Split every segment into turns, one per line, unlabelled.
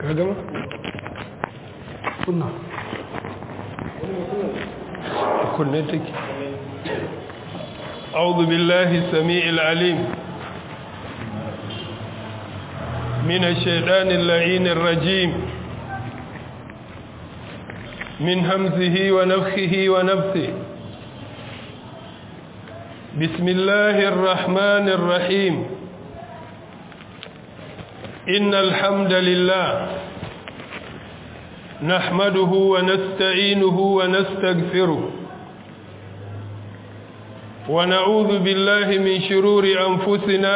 ka gama?
kunna
kunne take أعوذ بالله السميع العليم من الشيطان اللعين الرجيم من همزه ونفخه ونفثه بسم الله الرحمن الرحيم إن الحمد لله نحمده ونستعينه ونستغفره ونعوذ بالله من شرور أنفسنا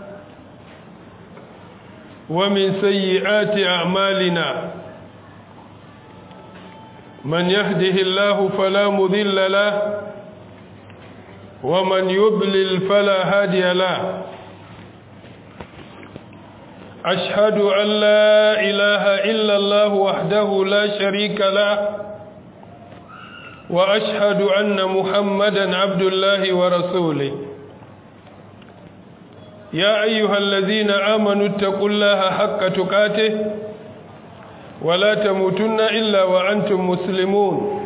ومن سيئات أعمالنا من يهده الله فلا مذل له ومن يضلل فلا هادي له أشهد أن لا إله إلا الله وحده لا شريك له وأشهد أن محمدا عبد الله ورسوله يا أيها الذين آمنوا اتقوا الله حق تقاته ولا تموتن إلا وأنتم مسلمون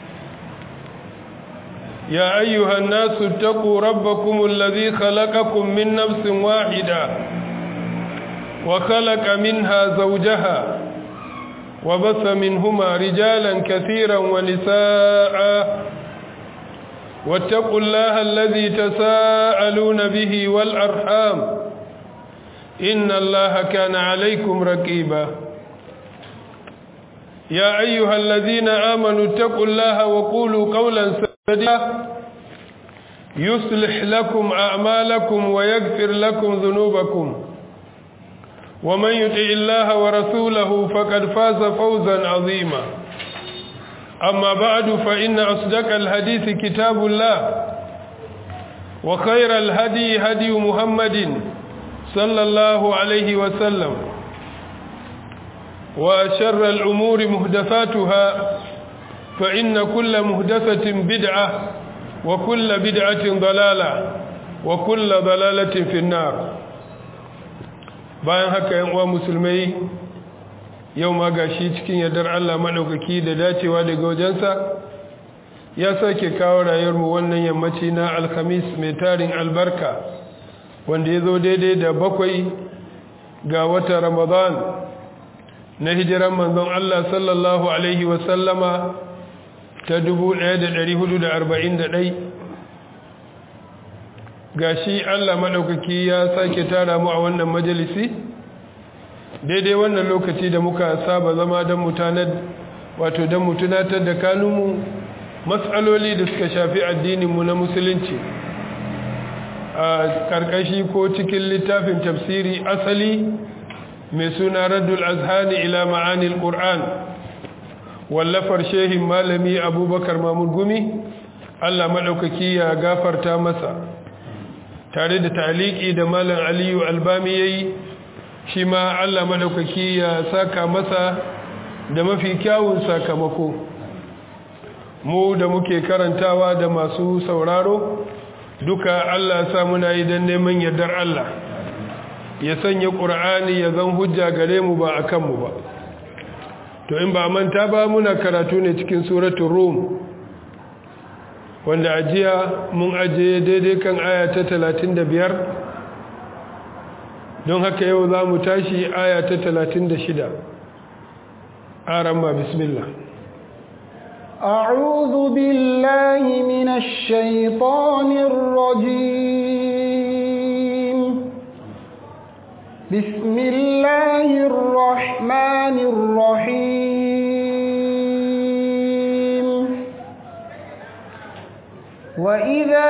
يا أيها الناس اتقوا ربكم الذي خلقكم من نفس واحدة وخلق منها زوجها وبث منهما رجالا كثيرا ونساء واتقوا الله الذي تساءلون به والأرحام إن الله كان عليكم رقيبا يا أيها الذين آمنوا اتقوا الله وقولوا قولا سديدا يصلح لكم أعمالكم ويغفر لكم ذنوبكم ومن يطع الله ورسوله فقد فاز فوزا عظيما أما بعد فإن أصدق الحديث كتاب الله وخير الهدي هدي محمد صلى الله عليه وسلم وشر الأمور مهدفاتها فإن كل مهدفة بدعة وكل بدعة ضلالة وكل ضلالة في النار bayan haka yan uwa musulmai yau ma gashi cikin yardar Allah madaukaki da dacewa daga wajensa ya sake kawo rayuwar mu wannan yammaci na alhamis mai tarin albarka wanda ya zo daidai da bakwai ga wata ramadan na hijiran manzon Allah sallallahu alaihi wasallama ta 1441 gashi Allah maɗaukaki ya sake tara mu a wannan majalisi daidai wannan lokaci da muka saba zama don mutanen wato don mutunatar da kanunmu matsaloli da suka shafi addininmu na musulunci a ƙarƙashi ko cikin littafin tafsiri asali mai suna raddul azhani ila ma'anil ƙur'an wallafar shehin malami abubakar mamud gumi Allah maɗaukaki ya gafarta masa tare da taliki da malam aliyu albami ya yi shi ma allah madaukaki ya saka masa da mafi kyawun sakamako mu da muke karantawa da masu sauraro duka allah sa muna yi don neman yardar allah ya sanya ƙur'ani ya zan hujja gare mu ba a kanmu ba to in ba manta ba muna karatu ne cikin suratun rum wanda ajiya mun ajiye daidai kan aya ta talatin da biyar don haka yau za mu tashi aya ta talatin da shida arama bismillah
أعوذ بالله من الشيطان الرجيم بسم الله الرحمن الرحيم وإذا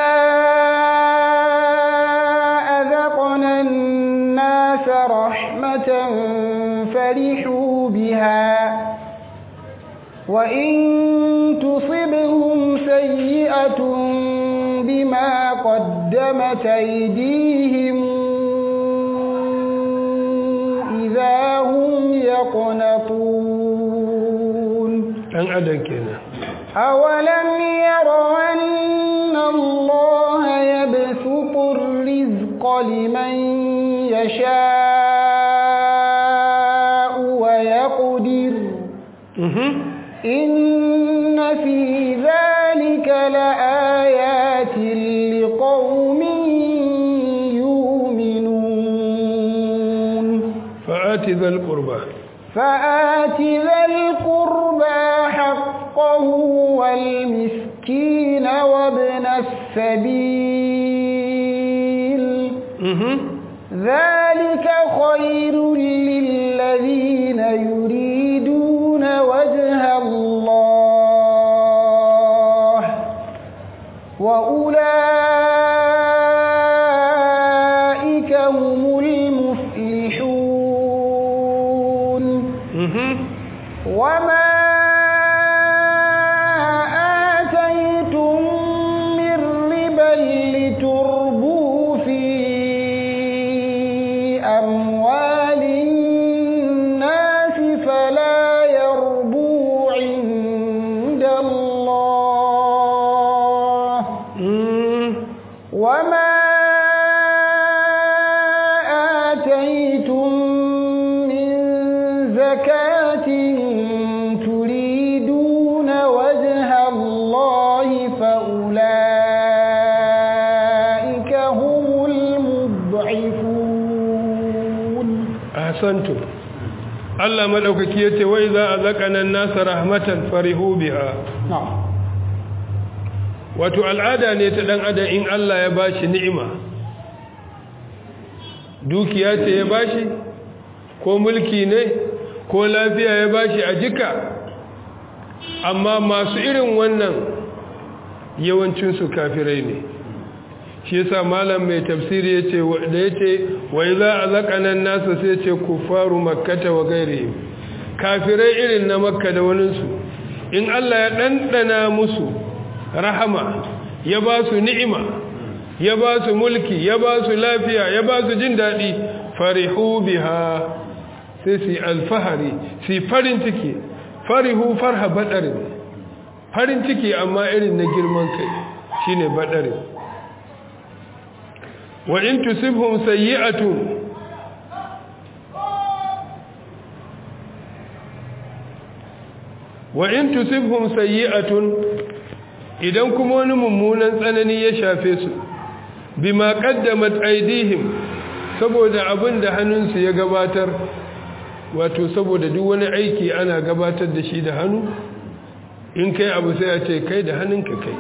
أذقنا الناس رحمة فرحوا بها وإن تصبهم سيئة بما قدمت أيديهم إذا هم يقنطون
ɗan adam kenan
أولم يروا أن الله يبسط الرزق لمن يشاء ويقدر فاقدر
Mhm.
إن في ذلك لآيات لقوم يؤمنون
fa'ati zal qurba
فآت ذا القربى حقه والمسكين وابن السبيل
Mhm.
ذلك خير للذين يريدون وجه الله وأولئك هم المفلحون
Mhm.
وما آتيتم من ربا لتربوا في أموال الناس فلا يربو عند الله
Mm.
وما آتيتم من زكاة تريدون وجه الله فأولئك هم المضعفون
ahsantum Allah madaukaki yace wa idza azaqana an-nasa rahmatan farihu biha
نعم
wato al'ada ne ta dan adam in Allah ya bashi ni'ima dukiya ce ya bashi ko mulki ne ko lafiya ya bashi a jika amma masu irin wannan yawancin su kafirai ne shi yasa malam mai tafsiri yace da yace wa idza azaqana an-nasa sai yace kufaru makkata wa ghairihim kafirai irin na makka da waninsu in Allah ya dandana musu rahama ya ba su ni'ima ya ba su mulki ya ba su lafiya ya ba su jin daɗi farihu biha sai su yi alfahari su yi farin ciki farihu farha baɗarin farin ciki amma irin na girman kai shine baɗarin wa in tusibhum sayyi'atun wa in tusibhum sayyi'atun idan kuma wani mummunan tsanani ya shafe su bima qaddamat aydihim saboda abin da hannunsu ya gabatar wato saboda duk wani aiki ana gabatar da shi da hannu in kai abu sai a ce kai da hannunka kai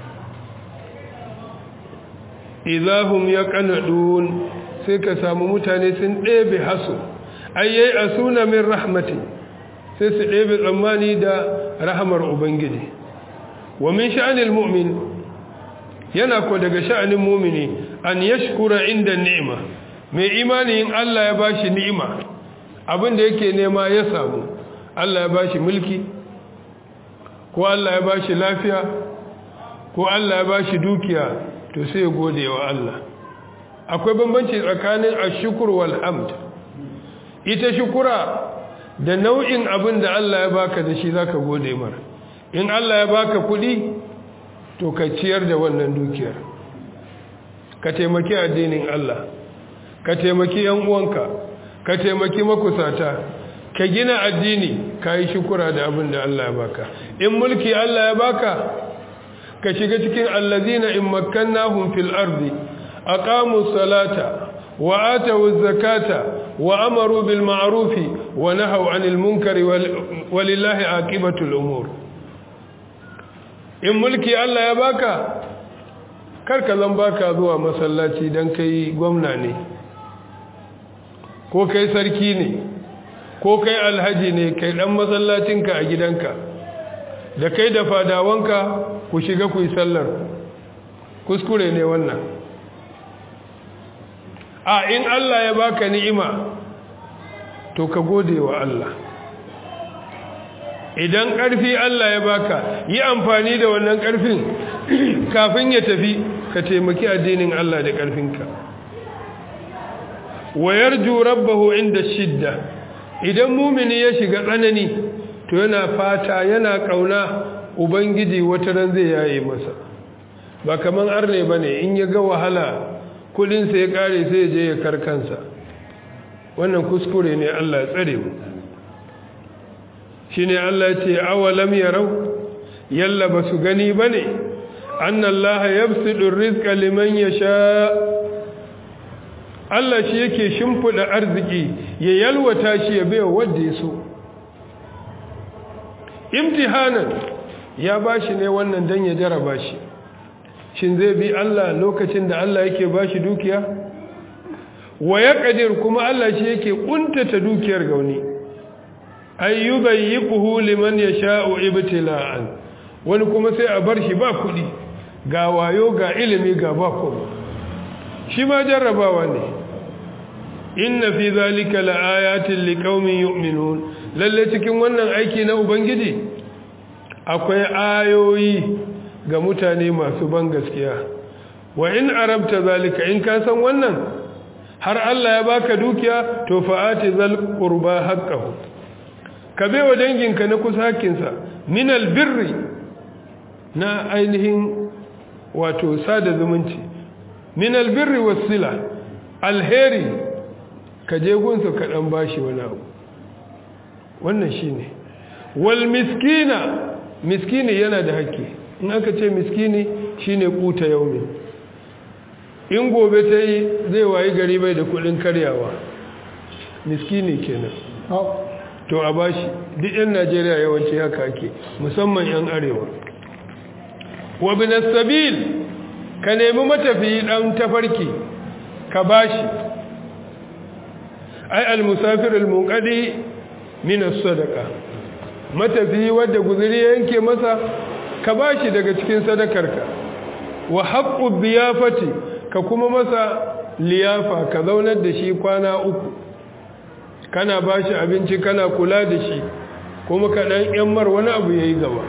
idahum yaqnadun sai ka samu mutane sun ɗebe hasu ayyai asuna min rahmati sai su ɗebe tsammani da rahamar ubangiji wa min sha'anil mu'min yana ko daga sha'anin mu'mini an yashkura inda ni'ima mai imani in Allah ya bashi ni'ima abin da yake nema ya samu Allah ya bashi mulki ko Allah ya bashi lafiya ko Allah ya bashi dukiya to sai ya gode wa Allah akwai bambanci tsakanin ashkur wal hamd ita shukura da nau'in abin da Allah ya baka da shi zaka gode mara in Allah ya baka kuɗi to ka ciyar da wannan dukiyar ka taimaki addinin Allah ka taimaki yan uwanka ka taimaki makusata ka gina addini ka yi shukura da abin da Allah ya baka in mulki Allah ya baka ka shiga cikin allazina in makkannahum fil ardi aqamu salata wa atu zakata wa amaru bil ma'ruf wa nahaw 'anil munkari walillahi aqibatul umur in mulki Allah ya baka karka zan baka zuwa masallaci dan kai gwamna ne ko kai sarki ne ko kai alhaji ne kai dan masallacinka a gidanka da kai da fadawanka ku shiga ku yi sallar kuskure ne wannan a in Allah ya baka ni'ima to ka gode wa Allah idan ƙarfi Allah ya baka yi amfani da wannan ƙarfin kafin ya tafi ka taimaki addinin Allah da ƙarfinka wayar rabbahu inda shidda idan mumini ya shiga tsanani to yana fata yana ƙauna ubangiji wata ran zai yaye masa ba kaman arne ba ne in ya ga wahala kudinsa ya ƙare sai ya je ya karkansa wannan kuskure ne Allah ya tsare mu shine Allah ya ce awalam yarau yalla basu gani bane anna Allah yabsudu rizqa liman yasha Allah shi yake shimfida arziki ya yalwata shi ya baiwa wanda ya so imtihanan ya bashi ne wannan dan ya jaraba shi shin zai bi Allah lokacin da Allah yake bashi dukiya wa yaqdir kuma Allah shi yake kuntata dukiyar gauni ayyubayyiquhu liman yasha'u ibtila'an wani kuma sai a bar shi ba kudi ga wayo ga ilimi ga ba kuma shi ma jarrabawa ne inna fi zalika laayatin liqaumin yu'minun lalle cikin wannan aiki na ubangiji akwai ayoyi ga mutane masu ban gaskiya wa in arabta zalika in ka san wannan har Allah ya baka dukiya to fa'ati zal qurba haqqahu ka baiwa danginka na kusa hakkinsa min albirri na ainihin wato sada zumunci min albirri wasila alheri ka je gunsa ka dan bashi wani abu wannan shine wal miskina miskini yana da haƙƙi in aka ce miskini shine kuta yaumi in gobe ta yi zai wayi gari bai da kudin karyawa miskini kenan to a bashi duk yan najeriya yawanci haka ake musamman yan arewa wa bin sabil ka nemi matafiyi dan tafarki ka bashi ai al-musafir al-munqadi min as-sadaqa matafiyi wanda guzuri yanke masa ka bashi daga cikin sadakarka wa haqqu biyafati ka kuma masa liyafa ka zaunar da shi kwana uku kana bashi abinci kana kula da shi kuma ka dan yammar wani abu yayi gaba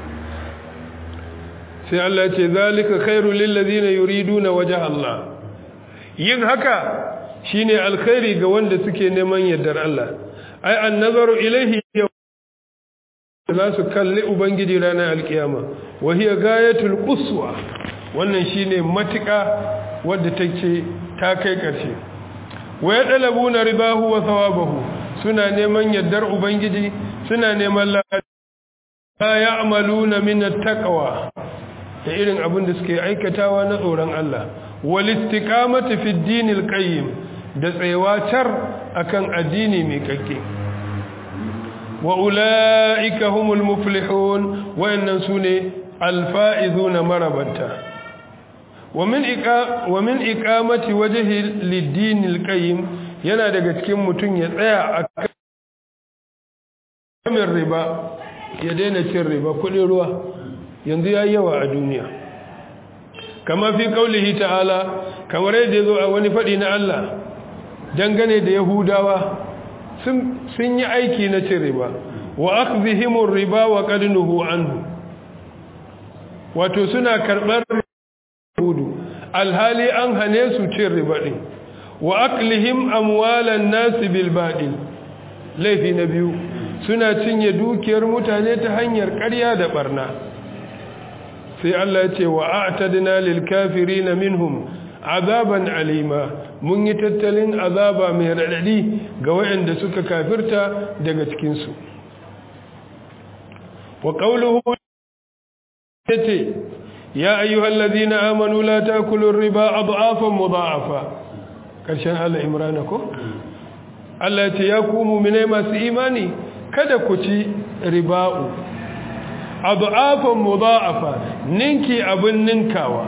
sai Allah ce zalika khairul lil ladina yuriduna wajha Allah yin haka shine alkhairi ga wanda suke neman yardar Allah ai an-nazaru ilayhi za su kalli ubangiji ranar alkiyama wa hiya gayatul quswa wannan shine matuƙa wadda take ta kai ƙarshe wa yadlabuna ribahu wa thawabahu suna neman yardar ubangiji suna neman la ya'maluna min at-taqwa da irin abin da suke aikatawa na tsoron Allah wal istiqamati fi dinil qayyim da tsayawa tar akan addini mai kakke wa ulaika humul muflihun wayannan sune alfaizuna marabanta wa min iqa wa min iqamati wajhi lid-dinil qayyim yana daga cikin mutun ya tsaya akan riba ya daina cin riba kudin ruwa yanzu ya yawa a duniya kama fi kaulihi ta'ala kamar yadda ya zo a wani faɗi na Allah dangane da yahudawa sun yi aiki na cin riba wa akzihimur riba wa qadnuhu anhu wato suna karɓar hudu alhali an hane su cin riba din wa aklihim amwalan nasi bil baɗil laifi na biyu suna cinye dukiyar mutane ta hanyar ƙarya da ɓarna sai Allah ce wa a'tadna lil kafirin minhum azaban alima mun yi tattalin azaba mai radadi ga waɗanda suka kafirta daga cikin su wa qawluhu yace ya ayyuhallazina amanu la ta'kulu riba adhafan mudha'afa karshen Allah Imran ko Allah ce ya ku mu'minai masu imani kada ku ci riba'u adu'afan mudha'afa ninki abin ninkawa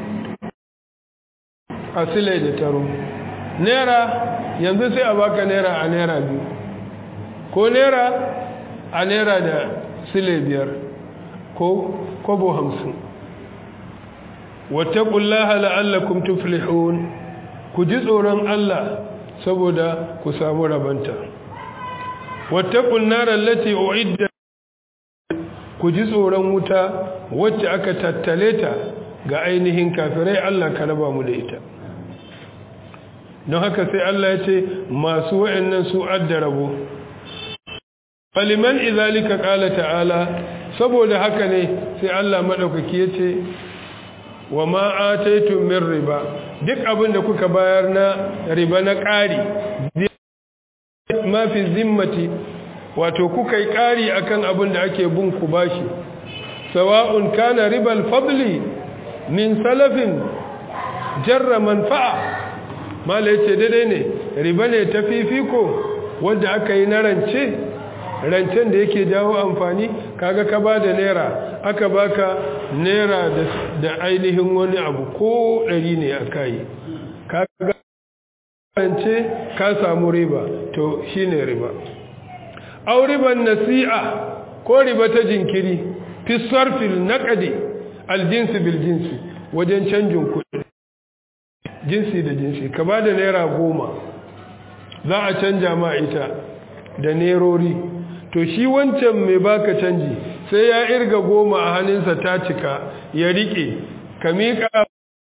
asile da taro naira yanzu sai a baka naira a naira biyu ko naira a naira da sile biyar ko kobo hamsin wattaqullaha la'allakum tuflihun ku ji tsoron Allah saboda ku samu rabanta wattaqun nar allati u'idda ku ji tsoron wuta wacce aka tattale ta ga ainihin kafirai Allah ka raba mu da ita don haka sai Allah ya ce masu wa'annan su adda rabo faliman izalika qala ta'ala saboda haka ne sai Allah madaukaki ya ce wa ma ataitum min riba duk abin da kuka bayar na riba na ƙari ma fi zimmati wato kuka yi ƙari akan abin da ake bin ku bashi sawa'un kana ribal fadli min salafin jarra manfa'a mala yace daidai ne riba ne ta fifiko wanda aka yi na rance rancen da yake jawo amfani kaga ka ba da naira aka baka naira da ainihin wani abu ko ɗari ne a kayi kaga rance ka samu riba to shine riba au riban nasi'a ko riba ta jinkiri fi sarfil naqdi aljinsi bil jinsi wajen canjin kuɗi jinsi da jinsi ka ba da naira goma za a canja ma ita da nerori to shi wancan mai baka canji sai ya irga goma a hannunsa ta cika ya rike ka miƙa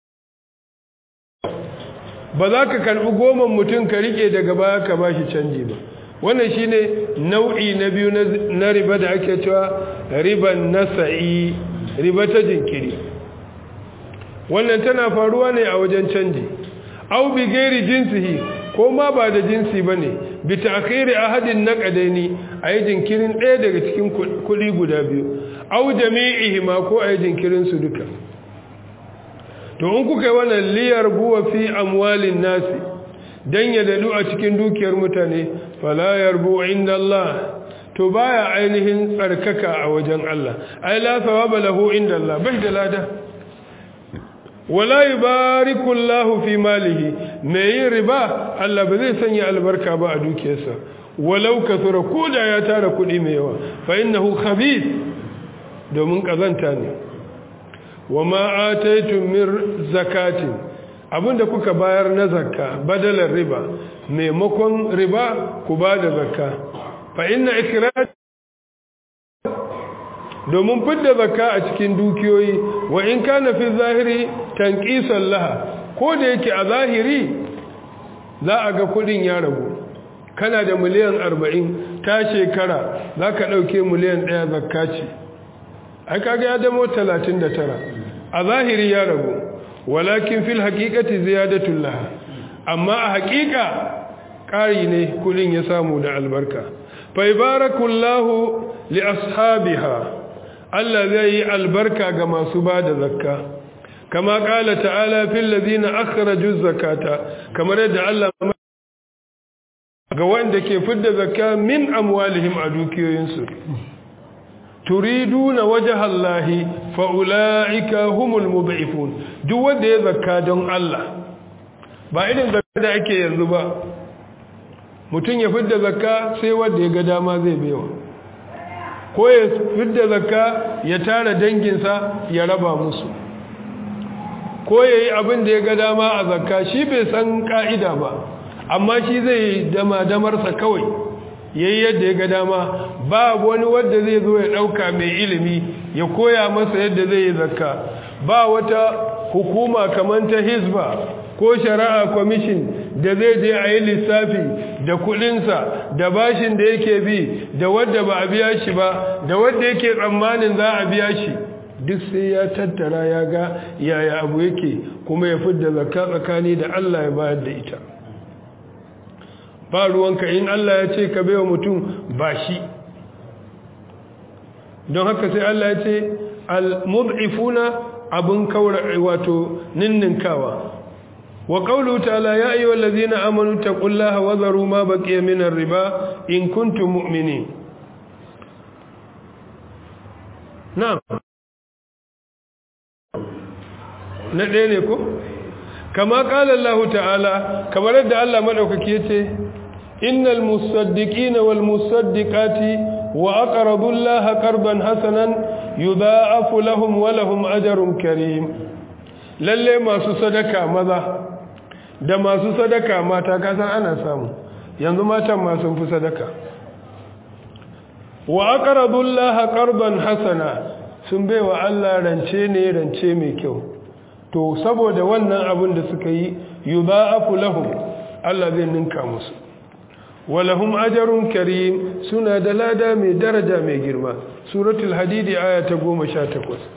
ba za ka karɓi goman mutum ka rike daga baya ka ba shi canji ba wannan shine nau'i na biyu na riba da ake cewa riban nasa'i riba ta jinkiri wannan tana faruwa ne a wajen canji au bi gairi jinsihi ko ma ba da jinsi bane bi ta'khiri ahadin naqadaini ayi jinkirin ɗaya daga cikin kuɗi guda biyu au jami'ihi ma ko ayi jinkirin su duka to in kuka yi wannan liyar buwa fi amwalin nasi dan ya dadu a cikin dukiyar mutane fala yarbu inda Allah to baya ainihin tsarkaka a wajen Allah ai la thawaba lahu inda Allah bai da lada wala yubariku Allahu fi malihi me yin riba Allah ba zai sanya albarka ba a dukiyarsa walau kasura koda ya tara kuɗi mai yawa fa innahu khabith domin kazanta ne wama ataitum min zakatin abinda kuka bayar na zakka badalar riba maimakon riba ku ba da zakka fa inna ikhraj domin fidda zakka a cikin dukiyoyi wa in kana fi zahiri tanqisan laha ko da yake a zahiri za a ga kudin ya ragu kana da miliyan 40 ta shekara zaka dauke miliyan 1 zakka ce ai kaga ya damo 39 a zahiri ya ragu walakin fil haqiqati ziyadatul laha amma a haqiqa ƙari ne kudin ya samu da albarka fa ibarakullahu li ashabiha Allah zai yi albarka ga masu ba da zakka kama kala ta'ala fil ladina akhraju zakata kamar yadda Allah ga wanda ke fidda zakka min amwalihim a dukiyoyinsu turiduna wajha Allahi fa ulaika humul mudhifun duk wanda ya zakka don Allah ba irin zakka da ake yanzu ba mutum ya fidda zakka sai wanda ya ga dama zai baiwa ko ya fidda zakka ya tara danginsa ya raba musu ko ya yi abin da ya ga dama a zakka shi bai san ka'ida ba amma shi zai dama damarsa kawai ya yi yadda ya ga dama ba wani wadda zai zo ya ɗauka mai ilimi ya koya masa yadda zai yi zakka ba wata hukuma kamar ta hizba ko shari'a kwamishin da zai je a yi lissafi da kudinsa da bashin da yake bi da wadda ba a biya shi ba da wadda yake tsammanin za a biya shi duk sai ya tattara ya ga yaya abu yake kuma ya fidda zakka tsakani da Allah ya bayar da ita ba ruwanka in Allah ya ce ka baiwa mutum ba shi don haka sai Allah ya ce al-mud'ifuna abun kaura wato ninninkawa وقوله تعالى يا أيها الذين آمنوا اتقوا الله وذروا ما بقي من الربا إن كنتم مؤمنين نعم ندينكو كما قال الله تعالى كما رد الله مدوككيته إن المصدقين والمصدقات وأقرضوا الله قرضا حسنا يضاعف لهم ولهم أجر كريم lalle masu sadaka maza da masu sadaka mata kasan ana samu yanzu matan ma sun fi sadaka wa aqradullaha qardan hasana sun baiwa Allah rance ne rance mai kyau to saboda wannan abin da suka yi yudha'afu lahum Allah zai ninka musu walahum ajrun karim suna da lada mai daraja mai girma suratul hadidi aya ta 18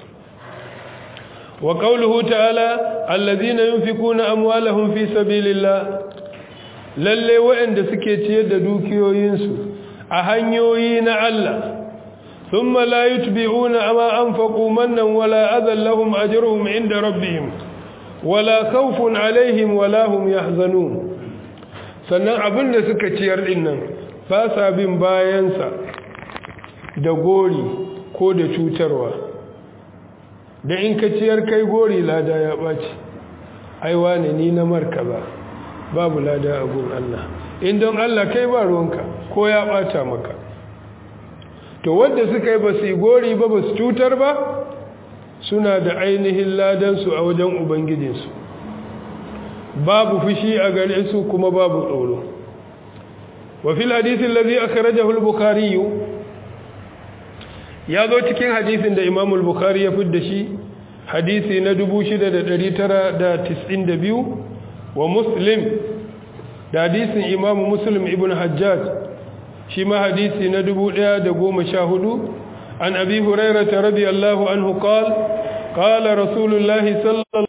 وقوله تعالى الذين ينفقون أموالهم في سبيل الله lalle waɗanda suke ciyar da dukiyoyinsu a hanyoyi na Allah thumma la yutbi'una ma anfaqu mannan wala adhan lahum ajruhum inda rabbihim wala khawfun alaihim wala hum yahzanun sannan abin da suka ciyar din nan ba sa bin bayansa da gori ko da cutarwa da in ka ciyar kai gori lada ya ɓaci aiwa ne ni na markaza babu lada a gun Allah in don Allah kai ba ruwanka ko ya ɓata maka to wadda suka yi ba su yi gori ba ba su cutar ba suna da ainihin ladansu a wajen ubangijinsu babu fushi a gare su kuma babu tsoro wa fil hadithin ladhi akhrajahu al-bukhari ya zo cikin hadisin da Imam al-Bukhari ya fidda shi hadisi na 6992 wa Muslim da hadisin Imam Muslim ibn Hajjaj shi ma hadisi na 1114 an Abi Hurairah radiyallahu anhu qala qala Rasulullahi sallallahu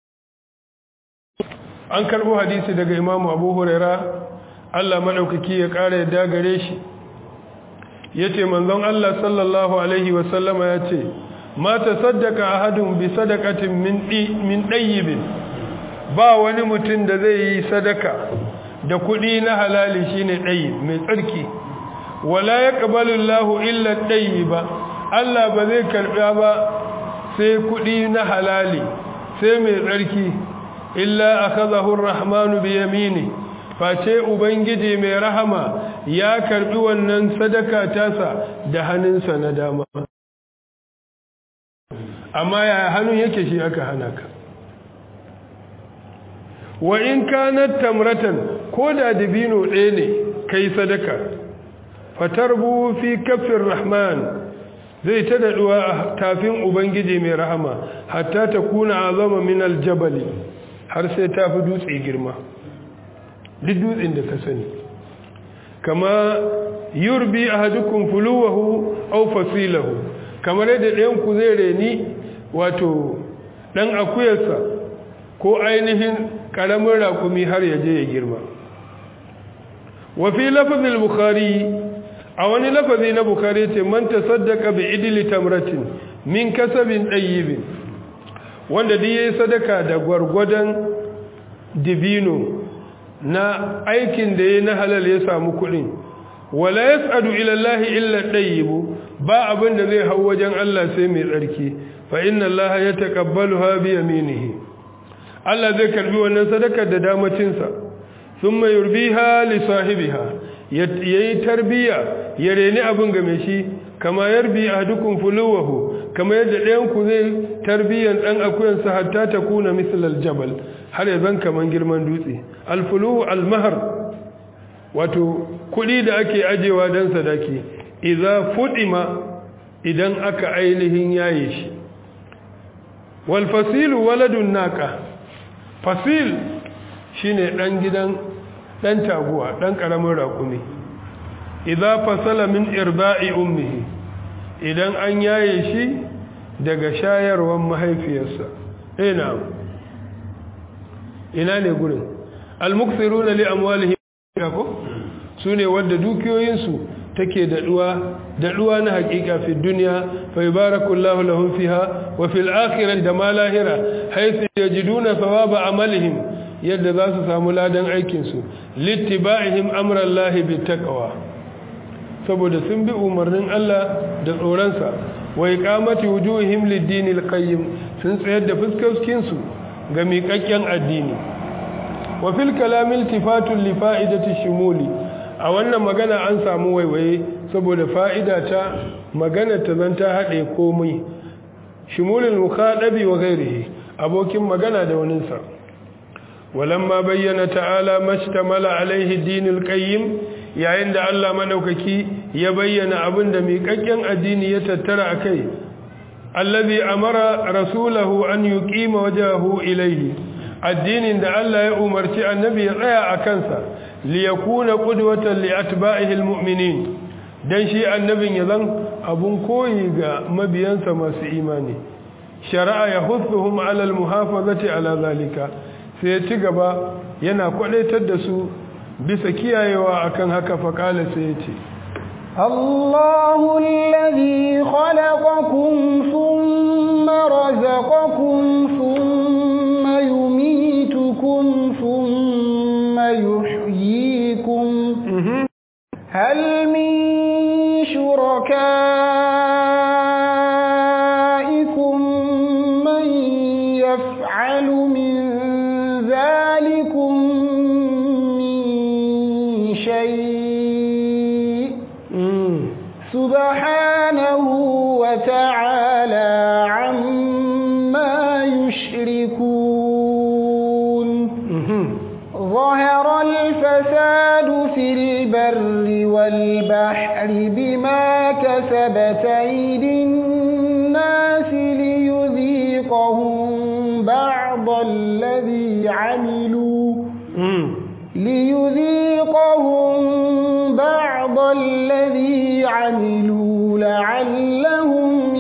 an karbo hadisi daga Imam Abu Hurairah Allah madaukaki ya kare yadda gare shi yace manzon Allah sallallahu alaihi wasallama yace ma tasaddaqa ahadun bi sadaqatin min min dayyibin ba wani mutum da zai yi sadaka da kudi na halali shine dayyib mai tsarki wala yaqbalu Allahu illa dayyiba Allah ba zai karba ba sai kudi na halali sai mai tsarki illa akhadahu ar-rahmanu bi yamini face ubangiji mai rahama ya karbi wannan sadaka tasa da hannunsa na dama amma ya hannun yake shi aka hana ka wa in kanat tamratan ko da dibino ɗaya ne kai sadaka fatarbu fi kafin rahman zai ta daɗuwa a tafin ubangiji mai rahama hatta ta kuna azama min aljabali har sai ta fi dutse girma duk dutsen da ka sani kama yurbi ahadukum fuluwahu aw fasilahu kamar yadda ɗayan ku zai reni wato ɗan akuyarsa ko ainihin ƙaramin rakumi har ya je ya girma wa fi lafazin bukhari a wani lafazi na bukhari ce man tasaddaqa bi idli tamratin min kasabin dayyibin wanda duk yayi sadaka da gwargwadon dibino na aikin da ya na halal ya samu kuɗin wala yas'adu ila Allah illa tayyibu ba abin da zai hau wajen Allah sai mai tsarki fa inna Allah yataqabbaluha bi yaminihi Allah zai karbi wannan sadakar da damacin sa thumma yurbiha li sahibiha yayi tarbiya ya reni abin ga mai shi kama yarbi ahadukum fuluwahu kama yadda ɗayan ku zai tarbiyan dan akuyansa hatta takuna mislal jabal har ya zan kaman girman dutse alfuluhu almahar wato kudi da ake ajewa don sadaki idza fudima idan aka ainihin yaye shi wal fasilu waladun naqa fasil shine dan gidan dan taguwa dan karamin rakumi idza fasala min irba'i ummihi idan an yaye shi daga shayarwar mahaifiyarsa eh na'am ina ne gurin almuksiruna li amwalihim ko sune wanda dukiyoyinsu take daduwa daduwa na hakika fi dunya fa yubarakullahu lahum fiha wa fil akhirati da ma lahira haythu yajiduna thawaba amalihim yadda za su samu ladan aikin su littiba'ihim amrallahi bittaqwa saboda sun bi umarnin Allah da tsoronsa wa iqamati wujuhihim lid-dinil qayyim sun tsayar da fuskokin su ga miƙaƙƙen addini wa fil kalamil tifatun li fa'idati shumuli a wannan magana an samu waiwaye saboda fa'ida ta magana ta zanta haɗe komai shumulul mukhadabi wa ghairihi abokin magana da wani sa walamma bayyana ta'ala mashtamala alaihi dinul qayyim yayin da Allah madaukaki ya bayyana abin da miƙaƙƙen addini ya tattara akai allazi amara rasulahu an yuqima wajhahu ilayhi addinin da Allah ya umarci annabi ya tsaya a kansa li yakuna qudwatan li atba'ihi almu'minin dan shi annabin ya zan abun koyi ga mabiyansa masu imani shari'a ya hutsuhum ala almuhafazati ala zalika sai ya ci gaba yana kwadaitar da su bisa kiyayewa akan haka faqala sai ya ce
الله الذي خلقكم ثم رزقكم ثم يميتكم ثم يحييكم هل من شركائكم من يفعل من ذلكم من شيء سبحانه وتعالى عما يشركون ظهر الفساد في البر والبحر بما كسبت أيدي الناس ليذيقهم بعض الذي عملوا ليذيقهم بعض الذي عملوا لعلهم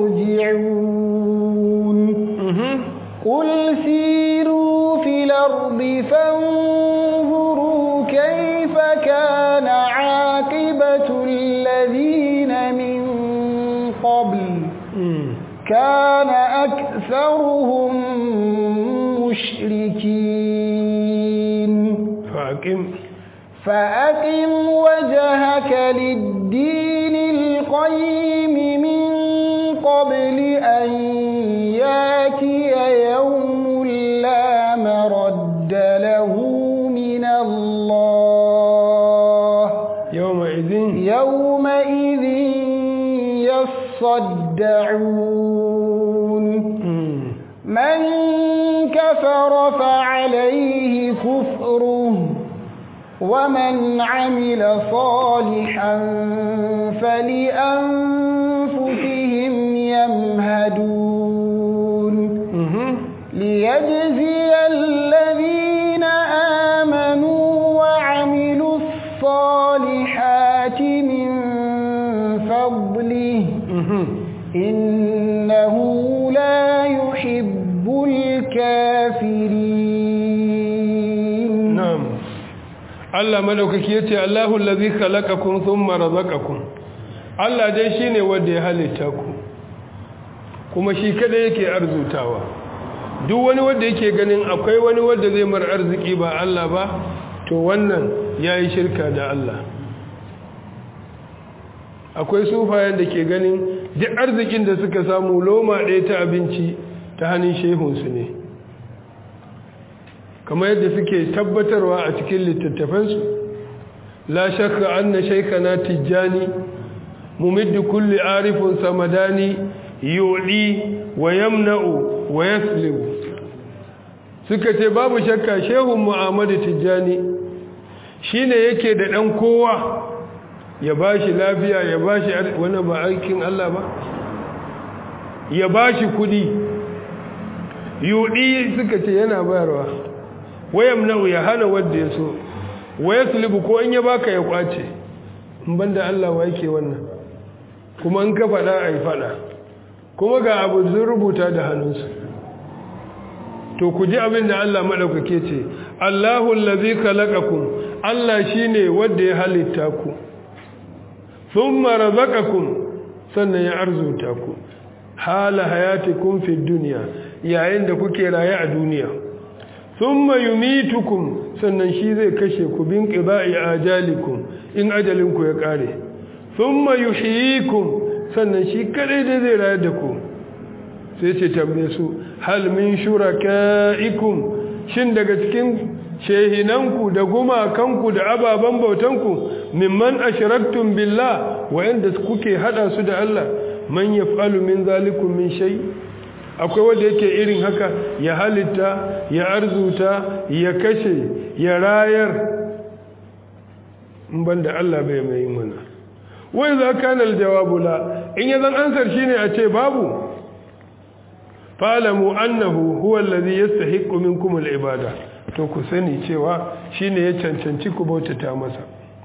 يرجعون قل سيروا في الأرض فانظروا كيف كان عاقبة الذين من قبل كان أكثرهم مشركين
فأقم
فأقم وجهك للدين القيم من قبل أن ياتي يوم لا مرد له من الله
يومئذ
يومئذ يصدعون من كفر فعليه كفره ومن عمل صالحا فلأنفسهم يمهدون ليجزي الذين آمنوا وعملوا الصالحات من فضله إنه لا يحب الكافرين
نعم Allah madaukaki yace Allahu allazi khalaqakum thumma razaqakum Allah dai shine wanda ya halitta ku kuma shi kada yake arzutawa duk wani wanda yake ganin akwai wani wanda zai mar arziki ba Allah ba to wannan yayi shirka da Allah akwai sufayen da ke ganin duk arzikin da suka samu loma ɗaya ta abinci ta hannun shehunsu ne kamar yadda suke tabbatarwa a cikin littattafansu la shakka anna shaykhana tijjani mumiddu kulli arifin samadani yudi wa yamna'u wa yaslibu suka ce babu shakka shehun muhammadu tijjani shine yake da dan kowa ya bashi lafiya ya bashi wani ba aikin Allah ba ya bashi kudi yudi suka ce yana bayarwa wayam na'u ya hana wanda ya so waya sulibu ko in ya baka ya kwace in banda Allah wa yake wannan kuma in ka faɗa a yi faɗa kuma ga abu sun rubuta da hannunsu to ku ji abin da Allah maɗaukake ce Allahu allazi khalaqakum Allah shine wanda ya halitta ku thumma razaqakum sannan ya arzuta ku hala hayatikum fid dunya yayin da kuke raye a duniya thumma yumitukum sannan shi zai kashe ku bin qida'i ajalikum in ajalinku ya kare thumma yuhyikum sannan shi kadai da zai rayar da ku sai ce tambaye su hal min shurakaikum shin daga cikin shehinanku da gumakanku da ababen bautanku mimman ashraktum billah wa'anda kuke hada su da Allah man yaf'alu min zalikum min shay' akwai wanda yake irin haka ya halitta ya arzuta ya kashe ya rayar in banda Allah bai mai mana wai za ka nal jawabu la in ya zan ansar shine a ce babu fa'lamu annahu huwa allazi yastahiqqu minkum al-ibada to ku sani cewa shine ya cancanci ku bautata masa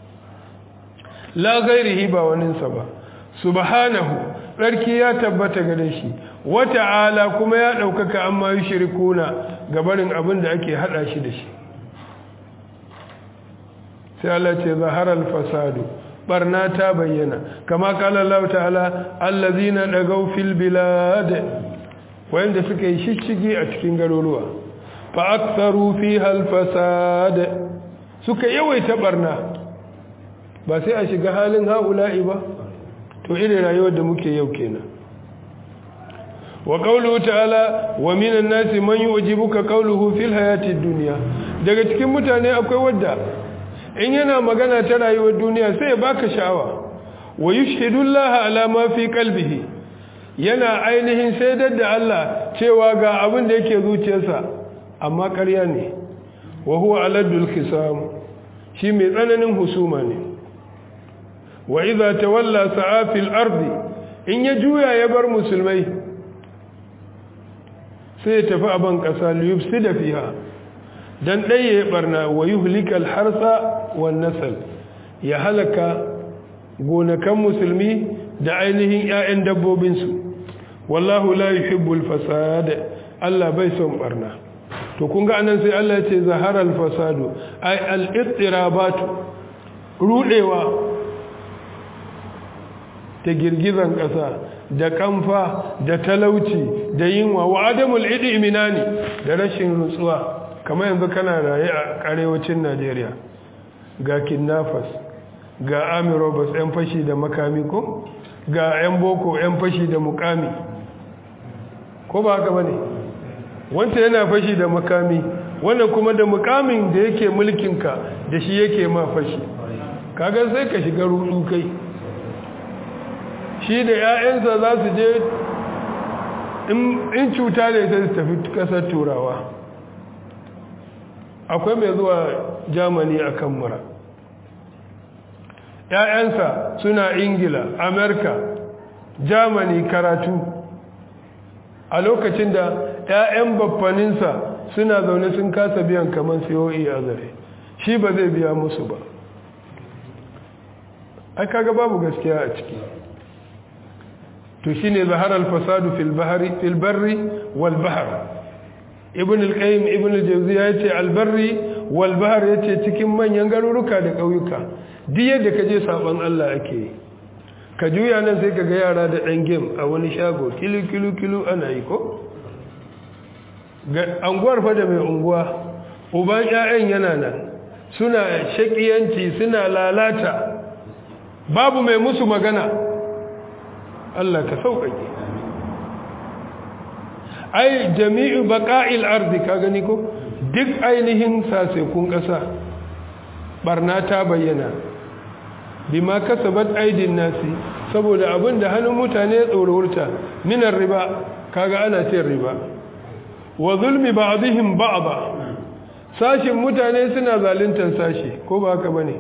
la ghairihi ba waninsa ba subhanahu tsarki ya tabbata gare shi wata'ala kuma ya ɗaukaka amma yi shirikuna gabarin abin da ake haɗa shi da shi sai Allah ce zaharar fasadu barna ta bayyana kama kala Allah ta'ala allazina dagaw fil bilad wanda suka yi shishigi a cikin garuruwa fa aktharu fiha al fasad suka yawaita barna ba sai a shiga halin haula'i ba to irin rayuwar da muke yau kenan wa qawluhu ta'ala wa minan nasi man yu'jibuka qawluhu fil hayatid dunya daga cikin mutane akwai wadda in yana magana ta rayuwar duniya sai ya baka sha'awa wa yushhidullaha ala ma fi qalbihi yana ainihin saidar da Allah cewa ga abin da yake zuciyarsa amma ƙarya ne wa huwa aladul khisam shi mai tsananin husuma ne wa idza tawalla sa'a fil ardi in ya juya ya bar musulmai sai ya tafi a ban ƙasa liyufsida fiha dan ɗaya ya barna wa yuhlikal harsa wan nasal ya halaka gonakan musulmi da ainihin ƴaƴan dabbobinsu wallahu la yuhibbul fasad Allah bai son barna to kun ga anan sai Allah ya ce zaharal fasadu ay al ittirabat rudewa ta girgizan ƙasa da kamfa da talauci da yinwa wa adamul idminani da rashin nutsuwa kamar yanzu kana raye a arewacin Najeriya ga kidnappers ga army robbers yan fashi da makami ko ga yan boko yan fashi da mukami ko ba haka bane wanda yana fashi da makami wannan kuma da mukamin da yake mulkinka da shi yake ma fashi kaga sai ka shiga rudu kai shi da 'ya'yansa za su je in cuta ne sai su tafi kasar turawa akwai mai zuwa germany a kan mura 'ya'yansa suna ingila amerika germany karatu a lokacin da 'ya'yan baffaninsa suna zaune sun kasa biyan kamar siyoyi a zare shi ba zai biya musu ba ai kaga babu gaskiya a ciki to shine zahara al-fasadu fil bahri fil barri wal bahr ibn al-qayyim ibn al-jawziya yace al-barri wal bahr yace cikin manyan garuruka da kauyuka duk yadda kaje saban Allah ake yi ka juya nan sai kaga yara da dan game a wani shago kilu kilu kilu ana yi ko ga anguwar fa da mai unguwa uban ƴaƴan yana nan suna shakiyanci suna lalata babu mai musu magana Allah ka sauƙaƙe ai jami'u baqa'il ardi ka gani ko duk ainihin sasekun ƙasa barna ta bayyana bima kasabat aidin nasi saboda abin da hannun mutane ya tsororta minar riba kaga ana cin riba wa zulmi ba'dihim ba'da sashin mutane suna zaluntar sashi ko ba haka bane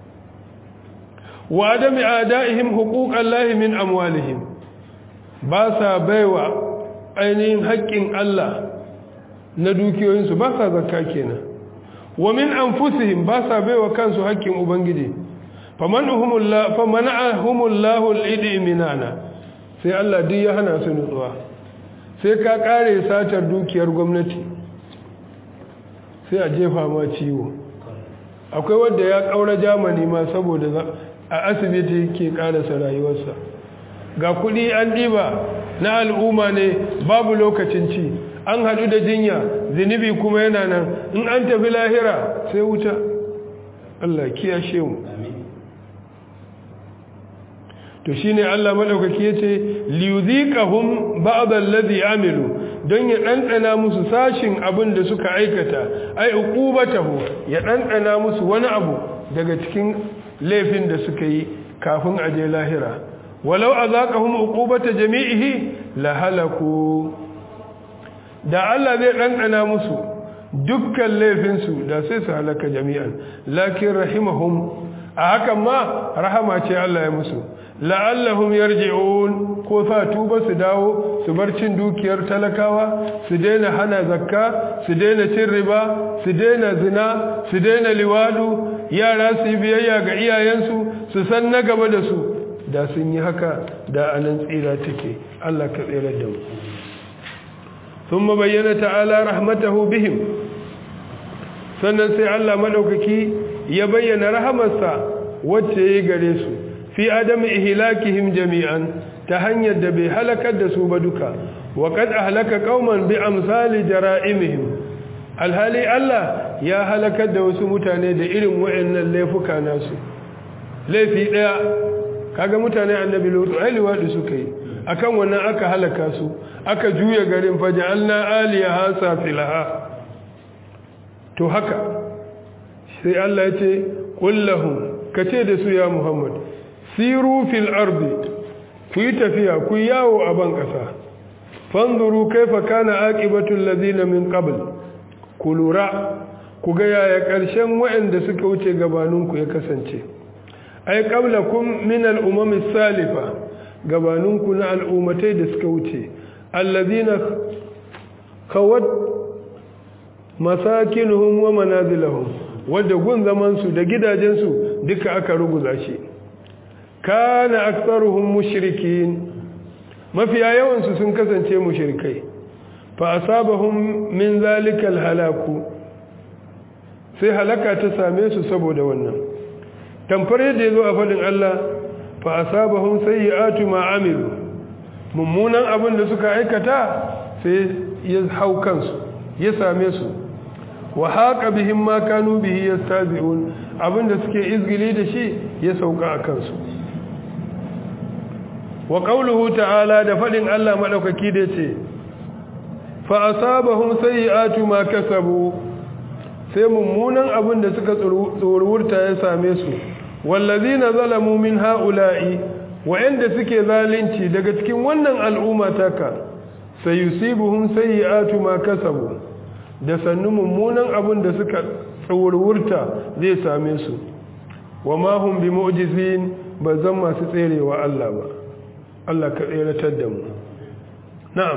wa adami adaihim huquqan lahi min amwalihim ba sa baiwa ainihin haƙƙin Allah na dukiyoyinsu ba sa zakka kenan wa min anfusihim ba sa baiwa kansu haƙƙin ubangiji famanahumullahu famana'ahumullahu al-idminana sai Allah duk ya hana su nutsuwa sai ka kare satar dukiyar gwamnati sai a jefa ma ciwo akwai wanda ya kaura jamani ma saboda a asibiti ke karasa rayuwarsa ga kudi an diba na al'umma ne babu lokacin ci an hadu da jinya zinubi kuma yana nan in an tafi lahira sai wuta Allah kiyashe mu to shine Allah madaukaki yace liyuziqahum ba'd alladhi amilu don ya dandana musu sashin abin da suka aikata ai uqubatahu ya dandana musu wani abu daga cikin laifin da suka yi kafin a je lahira walau azaqahum uqubata jami'ihi la halaku da Allah zai dandana musu dukkan laifin su da sai su halaka jami'an lakin rahimahum a hakan ma rahama ce Allah ya musu la'allahum yarji'un ko sa tuba su dawo su bar cin dukiyar talakawa su daina hana zakka su daina cin riba su daina zina su daina liwadu yara su yi biyayya ga iyayensu su san na gaba da su da sun yi haka da anan tsira take Allah ka tsira da mu ثم بين تعالى رحمته بهم sannan sai Allah madaukaki ya bayyana rahamarsa wacce ya gare su fi adam ihlakihim jami'an ta hanyar da bai halakar da su ba duka wa qad ahlaka qauman bi amsali jara'imihim alhali Allah ya halakar da wasu mutane da irin wayannan laifuka nasu laifi daya kaga mutane annabi lutu ai liwadi suka yi akan wannan aka halaka su aka juya garin faja'alna aliyaha safilaha to haka sai Allah ya ce kullahum kace da su ya Muhammad siru fil ardi ku yi tafiya ku yawo a ban kasa fanzuru kaifa kana aqibatu allazina min qabl ku lura ku ga yaya karshen waɗanda suka wuce gabaninku ya kasance ai qablakum min al-umam salifa gabaninku na al'ummatai da suka wuce allazina kawad masakinuhum wa manazilahum wadda gun zamansu da gidajensu duka aka ruguza shi kana aktsaruhum mushrikin mafiya yawansu sun kasance mushrikai fa asabahum min zalika alhalaku sai halaka ta same su saboda wannan tamfar yadda yazo a fadin Allah fa asabahum sayyi'atu ma amilu mummunan abin da suka aikata sai ya hau kansu ya same su wa haqa bihim ma kanu bihi yastazi'un abinda suke izgili da shi ya sauka a kansu wa qawluhu ta'ala da fadin Allah madaukaki da yace fa asabahum sayyi'atu ma kasabu sai mummunan abin da suka tsorurta ya same su wallazina zalamu min ha'ula'i wa'anda suke zalunci daga cikin wannan al'umma taka sayusibuhum sayyi'atu ma kasabu da sannu mummunan abin da suka tsorurta zai same su wa ma hum bi mu'jizin ba zan masu tserewa Allah ba Allah ka tseratar da mu na'am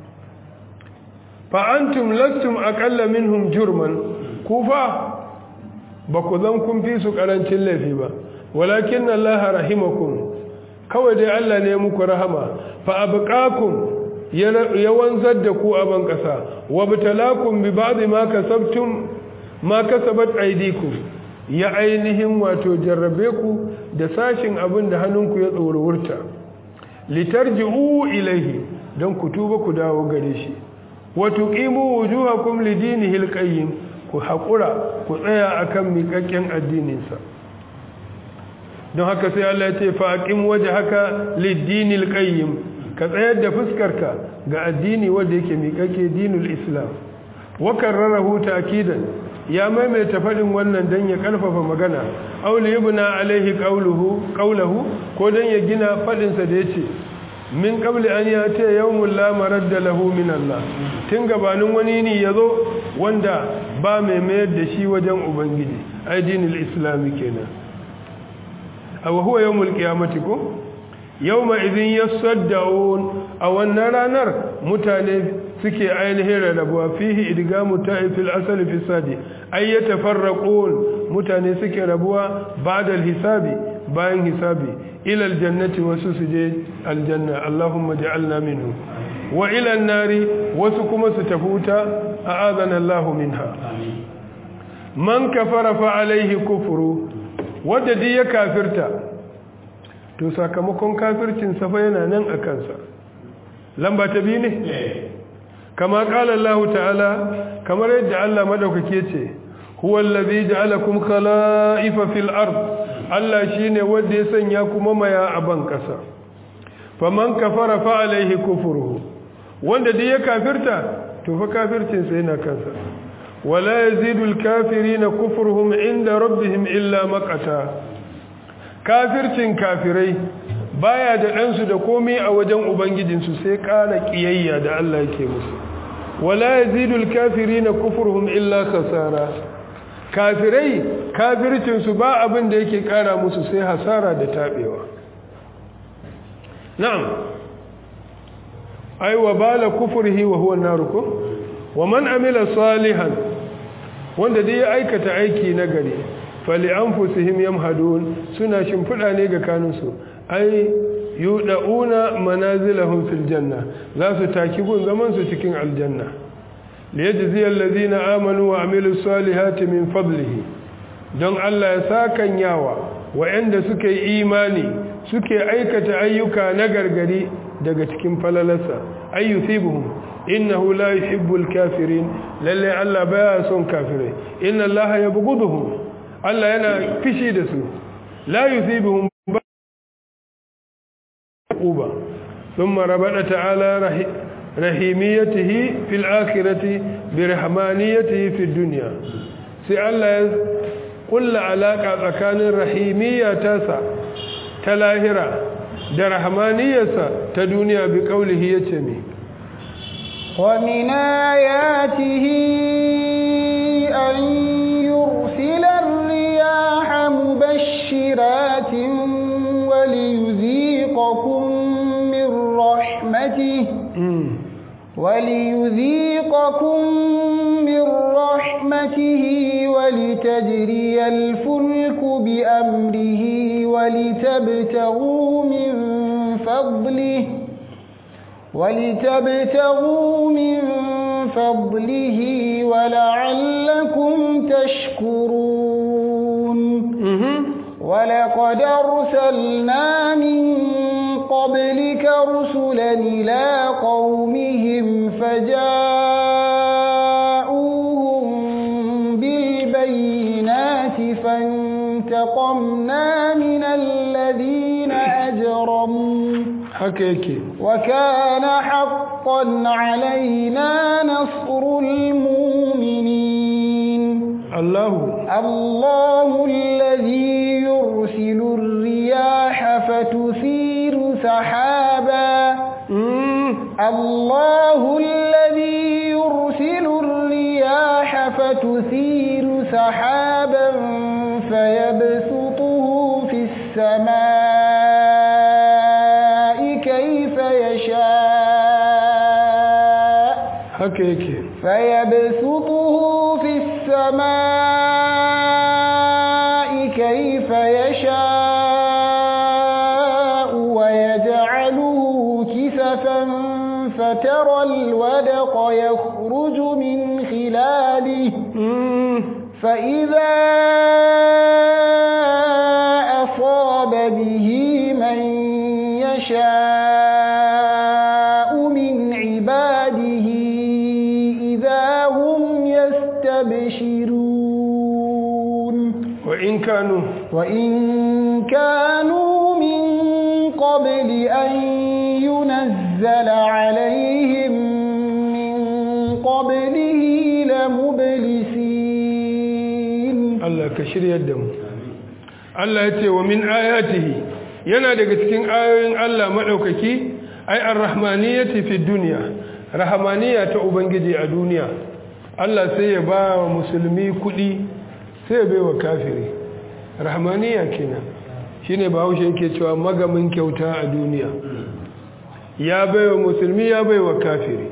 fa antum lastum aqalla minhum jurman kufa ba ku zan kun fi su karancin laifi ba walakin Allah rahimakum kawai dai Allah ne muku rahama fa abqakum ya wanzar da ku a ban kasa wa bitalakum bi ba'dhi ma kasabtum ma kasabat aydikum ya ainihin wato jarrabe ku da sashin abin da hannunku ya tsorowurta litarji'u ilaihi don ku tuba ku dawo gare shi wa tuqimu wujuhakum lidinihi alqayyim ku haƙura ku tsaya akan miƙaƙƙen addininsa don haka sai Allah ya ce faƙin waje haka liddinil qayyim ka tsayar da fuskarka ga addini wanda yake miƙaƙe dinul islam wa karrarahu ta'kidan ya maimaita faɗin wannan dan ya ƙarfafa magana aw li yubna alaihi qawluhu qawluhu ko dan ya gina faɗin sa da yace min qabli an yati yawmul la maradda lahu min Allah tun gabanin wani ne yazo wanda ba mai mayar da shi wajen ubangiji ai dinul islami kenan aw huwa yawmul qiyamati ko yawma idhin yasaddaun a wannan ranar mutane suke ainihin rarrabuwa fihi idgamu ta'ifil asali fi sadi ay yatafarraqun mutane suke rabuwa ba'da hisabi bayan hisabi ila aljannati wasu suje aljanna allahumma ja'alna minhu wa ila nari wasu kuma su tafi wuta a'adana allah minha man kafara fa alaihi kufru wanda duk ya kafirta to sakamakon kafircin sa fa yana nan a kansa lamba ta biyu ne kama kala Allah ta'ala kamar yadda Allah madaukake ce huwa allazi ja'alakum khala'ifa fil ard Allah shine wanda ya sanya ku mamaya a ban kasa faman kafara fa alaihi kufruhu wanda duk ya kafirta to fa kafircin sa yana kansa wala yazidul kafirina kufruhum inda rabbihim illa maqata kafircin kafirai baya da ɗansu da komai a wajen ubangijinsu sai ƙara ƙiyayya da Allah yake musu wala yazidul kafirina kufruhum illa khasara kafirai kafircinsu ba abin da yake ƙara musu sai hasara da tabewa na'am ai wa bala kufrihi wa huwa naruku wa man amila salihan wanda dai ya aikata aiki nagari fali anfusihim yamhadun suna shimfida ne ga kanunsu ai yuda'una manazilahum fil janna za su taki gun zaman su cikin aljanna liyajzi alladhina amanu wa amilus salihati min fadlihi don Allah ya sakan yawa wa'anda suka yi imani suke aikata ayyuka na gargari daga cikin falalarsa ayyusibuhum innahu la yuhibbul kafirin lalle Allah baya son kafirai inna Allah yabghuduhum Allah yana fishi da su la yusibuhum uba thumma rabada ta'ala rahimiyatihi fil akhirati bi rahmaniyatihi fid dunya sai Allah ya kulla alaka tsakanin rahimiyya tasa ta lahira da rahmaniyarsa ta duniya bi kaulihi yace me
ومن آياته أن يرسل الرياح مبشرات وليذيقكم من رحمته وليذيقكم من رحمته ولتجري الفلك بأمره ولتبتغوا من فضله ولتبتغوا من فضله ولعلكم تشكرون ولقد أرسلنا من قبلك رسلا إلى قومهم فجاءوهم بالبينات فانتقمنا من الذين أجرموا
حكيكي
وكان حقا علينا نصر المؤمنين
الله
الله الذي يرسل الرياح فتثير سحابا الله الذي يرسل الرياح فتثير سحابا فيبسطه في السماء كيف يشاء
حكيكي
فيبسطه في السماء كيف يشاء ويجعله كسفا فترى الودق يخرج من خلاله فإذا أصاب به من يشاء من عباده إذا هم يستبشرون
وإن كانوا
وإن كانوا من قبل أن ينزل عليهم من قبله لمبلسين
Allah ka shiryar da mu Allah ya ce wa min ayatihi yana daga cikin ayoyin Allah madaukaki ai ar-rahmaniyati fi dunya rahmaniya ta ubangiji a duniya Allah sai ya ba wa musulmi kudi sai ya baiwa kafiri rahmaniya kenan shine bahaushe yake cewa magamin kyauta a duniya ya baiwa musulmi ya baiwa kafiri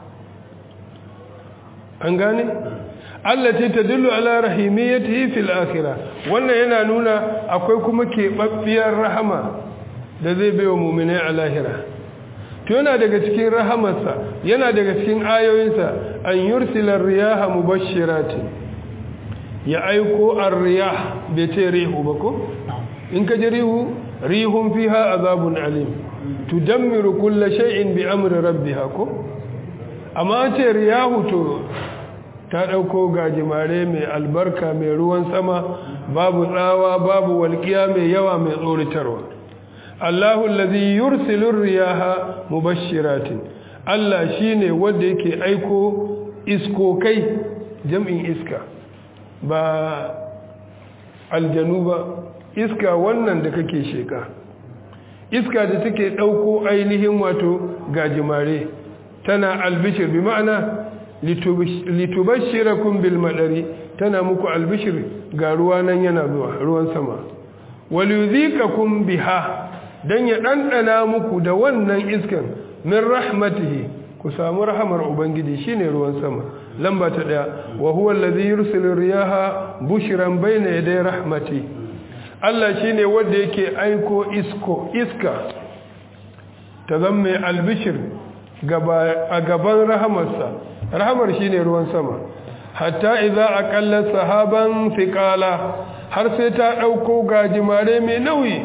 an gane allati tadullu ala rahimiyatihi fil akhirah wannan yana nuna akwai kuma keɓaɓɓiyar rahama da zai baiwa mu'minai a lahira to yana daga cikin rahamarsa yana daga cikin ayoyinsa an yursila riyaha mubashshiratin ya aiko ar-riyah bai ce rihu ba ko in ka ji rihu rihun fiha azabun alim tudammiru kulla shay'in bi amri rabbiha ko amma ce riyahu to ta ɗauko gajimare mai albarka mai ruwan sama babu tsawa babu walƙiya mai yawa mai tsoritarwa Allahu allazi yursilu riyaha mubashshiratin Allah shine wanda yake aiko iskokai jam'in iska ba aljanu ba iska wannan da kake sheka iska da take ɗauko ainihin wato gajimare tana albishir bi ma'ana litubashirakum bil madari tana muku albishir ga ruwa nan yana zuwa ruwan sama waliyuzikakum biha dan ya dandana muku da wannan iskan min rahmatihi ku samu rahamar ubangiji shine ruwan sama lamba ta daya wa huwa allazi yursilu riyaha bushran bayna yaday rahmati Allah shine wanda yake aiko isko iska ta zamme albishir a gaban rahamarsa rahamar shine ruwan sama hatta idza aqalla sahaban thiqala har sai ta ɗauko gajimare mai nauyi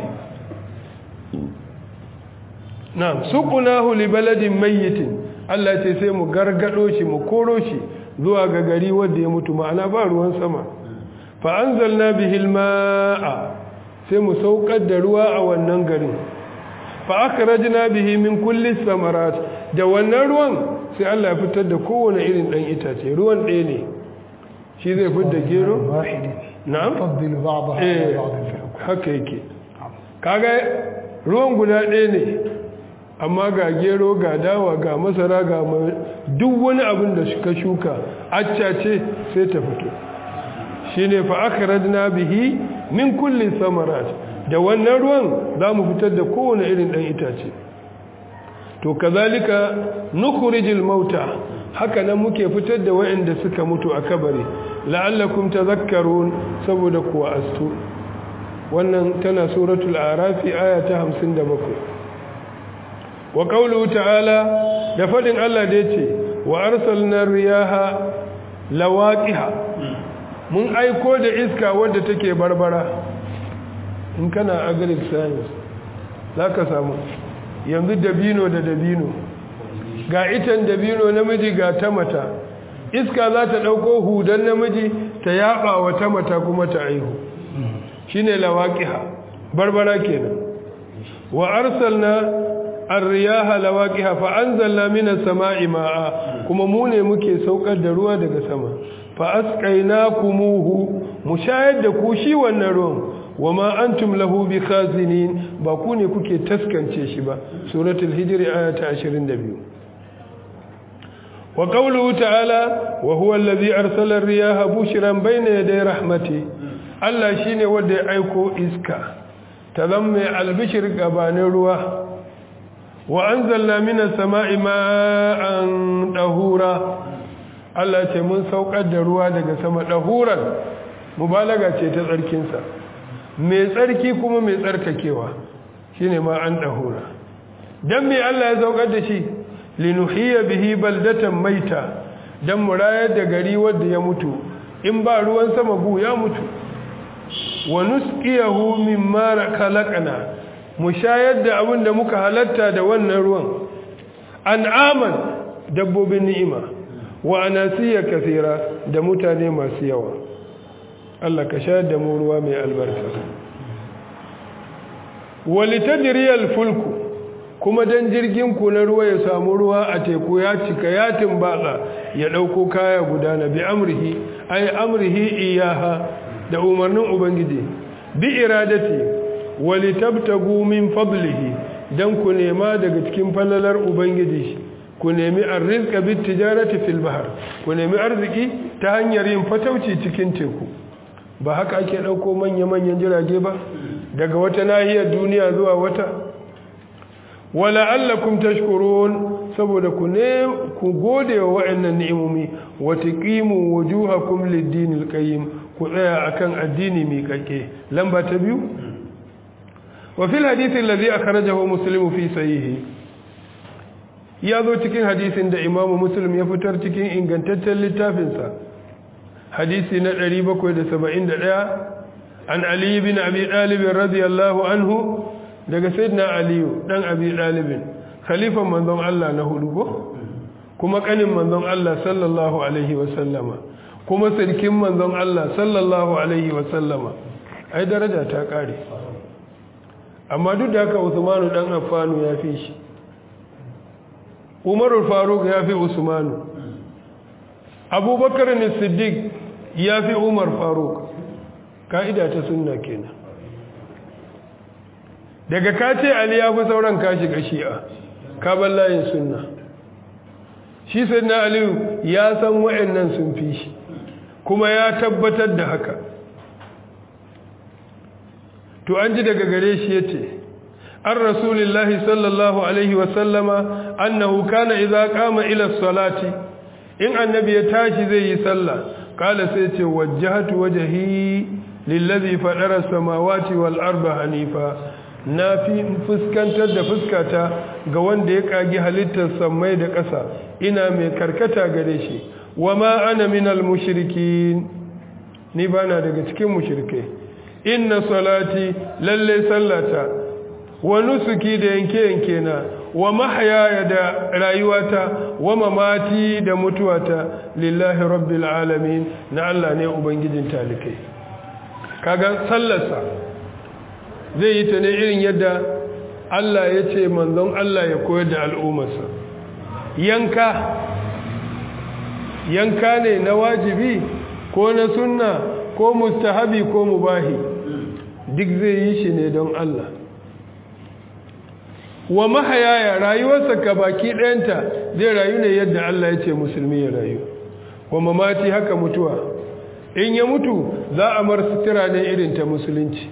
na suqunahu li baladin mayyitin Allah ce sai mu gargado shi mu koro shi zuwa ga gari wanda ya mutu ma'ana ba ruwan sama fa anzalna bihi almaa sai mu saukar da ruwa a wannan garin fa akhrajna bihi min kulli samarat da wannan ruwan sai Allah ya fitar da kowane irin dan itace ruwan ɗaya ne shi zai fitar da gero na'am
faddilu ba'daha
eh
ala ba'd
haka yake kaga ruwan guda ɗaya ne amma ga gero ga dawa ga masara ga ma- duk wani abin da suka shuka acca ce sai ta fito shine fa akhrajna bihi min kulli samarat da wannan ruwan za mu fitar da kowane irin ɗan itace to kazalika nukhrijul mauta haka nan muke fitar da waɗanda suka mutu a kabari la'allakum tadhakkarun saboda kuwa astu wannan tana suratul arafi aya ta 57 wa qawluhu ta'ala da fadin Allah da yace wa arsalna riyaha lawaqiha mun aiko da iska wadda take barbara in kana agric science zaka samu yanzu dabino da dabino ga itan dabino namiji ga ta mata iska za ta ɗauko hudan namiji ta yaba wa ta mata kuma ta aihu shine lawaqiha barbara kenan wa arsalna ar-riyaha lawaqiha fa anzalna minas sama'i ma'a kuma mu ne muke saukar da ruwa daga sama fa asqaynakumuhu mu shayar da ku shi wannan ruwan wama antum lahu bikhazinin ba ku ne kuke taskance shi ba suratul hijr aya ta 22 wa qawluhu ta'ala wa huwa allazi arsala ar-riyaha bushran bayna yaday rahmati Allah shine wanda ya aiko iska ta zamme albishir gabanin ruwa wa anzalna minas sama'i ma'an dahura Allah ce mun saukar da ruwa daga sama dahuran mubalaga ce ta tsarkinsa mai tsarki kuma mai tsarkakewa shine ma'an dahura dan me Allah ya saukar da shi linuhiya bihi baldatan maita dan murayar da gari wanda ya mutu in ba ruwan sama gu ya mutu wa nusqiyahu mimma khalaqna mu shayar da abin da muka halatta da wannan ruwan an'aman dabbobin ni'ima wa anasiya kathira da mutane masu yawa Allah ka shayar da mu ruwa mai albarka walitajriyal fulku kuma dan jirgin ku na ruwa ya samu ruwa a teku ya cika ya timbatsa ya dauko kaya gudana bi amrihi ay amrihi iyaha da umarnin ubangiji bi iradati walitabtagu min fadlihi dan ku nema daga cikin falalar ubangiji ku nemi arzika bit tijarati fil bahr ku nemi arziki ta hanyar yin fatauci cikin teku ba haka ake dauko manya-manyan jirage ba daga wata nahiyar duniya zuwa wata wala allakum tashkurun saboda ku ne ku gode wa wa'annan ni'imomi wa taqimu wujuhakum lid-dinil qayyim ku tsaya akan addini mai kake lamba ta biyu wa fil hadith alladhi akhrajahu muslim fi sahihi ya zo cikin hadisin da imamu muslim ya fitar cikin ingantaccen littafinsa hadisi na 771 an ali bin abi dalib radiyallahu anhu daga sayyidina aliyu dan abi dalib khalifan manzon Allah na hudu ko kuma kanin manzon Allah sallallahu alaihi wa sallama kuma sarkin manzon Allah sallallahu alaihi wa sallama ai daraja ta kare amma duk da haka Usmanu dan Affanu ya fi shi Umaru Faruk ya fi Usmanu Abubakar ne Siddiq ya fi Umar Faruk ka'ida ta sunna kenan daga ka ce Ali ya fi sauran ka shiga shi'a ka bar layin sunna shi sayyidina Ali ya san wa'annan sun fi shi kuma ya tabbatar da haka to an ji daga gare shi yace an rasulillahi sallallahu alaihi wasallama annahu kana idza qama ila salati in annabi ya tashi zai yi sallah kala sai ce wajjahatu wajhi lillazi fadara samawati wal arda hanifa na fi fuskantar da fuskata ga wanda ya kagi halittar samai da ƙasa ina mai karkata gare shi wama ana minal mushrikin ni bana daga cikin mushrikai inna salati lalle sallata wa nusuki da yanke-yanke na wa mahayaya da rayuwata wa mamati da mutuwata lillahi rabbil alamin na Allah ne ubangijin talikai kaga sallarsa zai yi ta ne irin yadda Allah ya ce manzon Allah ya koyar da al'ummarsa yanka yanka ne na wajibi ko na sunna ko mustahabi ko mubahi duk zai yi shi ne don Allah wa mahayaya rayuwarsa ka baki ɗayanta zai rayu ne yadda Allah ya ce musulmi ya rayu wa mamati haka mutuwa in ya mutu za a mar sutura ne irin ta musulunci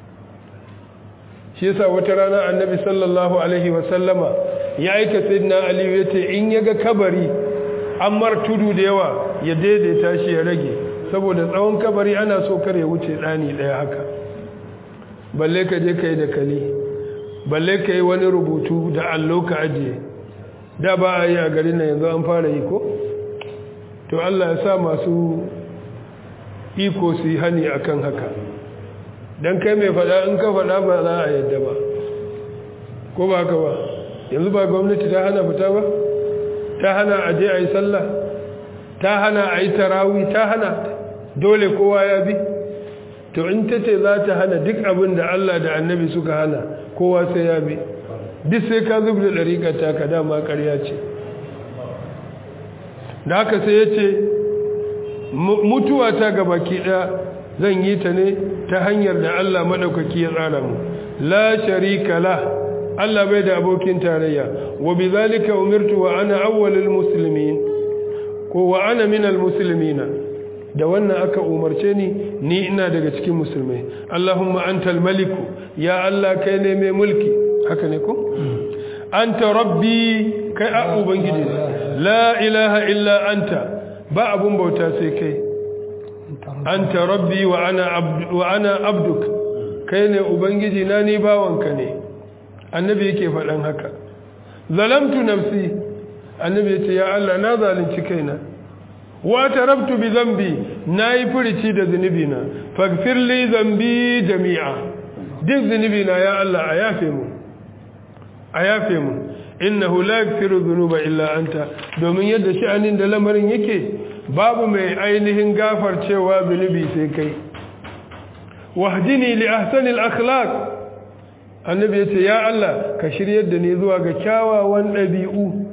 shi yasa wata rana annabi sallallahu alaihi wasallama ya aika sayyidina aliyu ya ce in ya ga kabari an mar tudu da yawa ya daidaita shi ya rage saboda tsawon kabari ana so kar ya wuce ɗani ɗaya haka balle ka je ka yi da kali balle ka yi wani rubutu da allo ka ajiye da ba a yi a garin nan yanzu an fara yi ko to Allah ya sa masu iko su yi hani akan haka don kai mai faɗa in ka faɗa ba za a yadda ba ko ba haka ba yanzu ba gwamnati ta hana fita ba ta hana a je a yi sallah ta hana a yi tarawi ta hana dole kowa ya bi to in ta ce za ta hana duk abin da Allah da annabi suka hana kowa sai ya bi duk sai ka zub da ɗariƙar taka dama ƙarya ce da haka sai ya ce mutuwa ta gaba ki ɗaya zan yi ta ne ta hanyar da Allah maɗaukaki ya tsara mu la sharika la Allah bai da abokin tarayya wa bi zalika umirtu wa ana awwalul muslimin ko wa ana minal muslimina da wannan aka umarce ni ni ina daga cikin musulmai Allahumma antal maliku ya Allah kai ne mai mulki haka ne ko anta rabbi kai a ubangiji la ilaha illa anta ba abun bauta sai kai anta rabbi wa ana abdu wa ana abduk kai ne ubangiji na ni bawanka ne annabi yake faɗan haka zalamtu nafsi annabi yace ya Allah na zalunci kaina wa tarabtu bi dhanbi nayi furici da zunubi na faghfir li dhanbi jami'a duk zunubi na ya Allah a yafe mu a yafe mu innahu la yaghfiru dhunuba illa anta domin yadda sha'anin da lamarin yake babu mai ainihin gafarcewa zunubi sai kai wahdini li ahsani al-akhlaq annabi yace ya Allah ka shiryar da ni zuwa ga kyawawan dabi'u